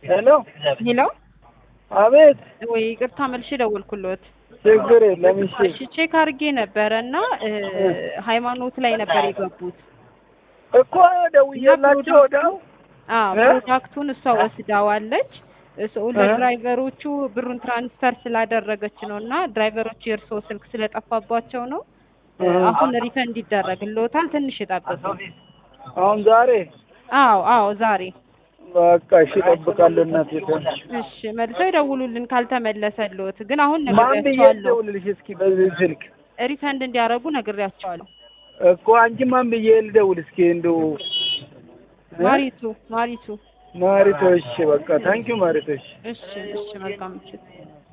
ሄሎ ሄሎ አቤት ወይ ይቅርታ መልሼ ደወልኩሎት። ችግር የለም እሺ እሺ ቼክ አድርጌ ነበረ እና እ ሃይማኖት ላይ ነበር የገቡት። እኮ ደውዬላቸው ወዲያው አዎ እ? ፕሮዳክቱን እሷ ወስዳዋለች። እሱ ለድራይቨሮቹ ብሩን ትራንስፈር ስላደረገች ነው እና ድራይቨሮቹ የእርስዎ ስልክ ስለጠፋባቸው ነው እ እ። አሁን ሪፈንድ ይደረግልዎታል። ትንሽ ይጠብቁ። አሁን ዛሬ አዎ አዎ ዛሬ በቃ እሺ እጠብቃለሁ እናቴ እሺ መልሰው ይደውሉልን ካልተመለሰልዎት። ግን አሁን ማን ብዬ ነግሬያቸዋለሁ ልደውልልሽ እስኪ በዚህ ስልክ ሪፈንድ እንዲያደርጉ ነግሬያቸዋለሁ። እኮ አንቺ ማን ብዬ ልደውል እስኪ እንደው እ? ማሪቱ ማሪቱ ማሪቶ እሺ በቃ ታንኪዩ ማሪቶ እሺ እሺ እሺ መልካም ምሽት።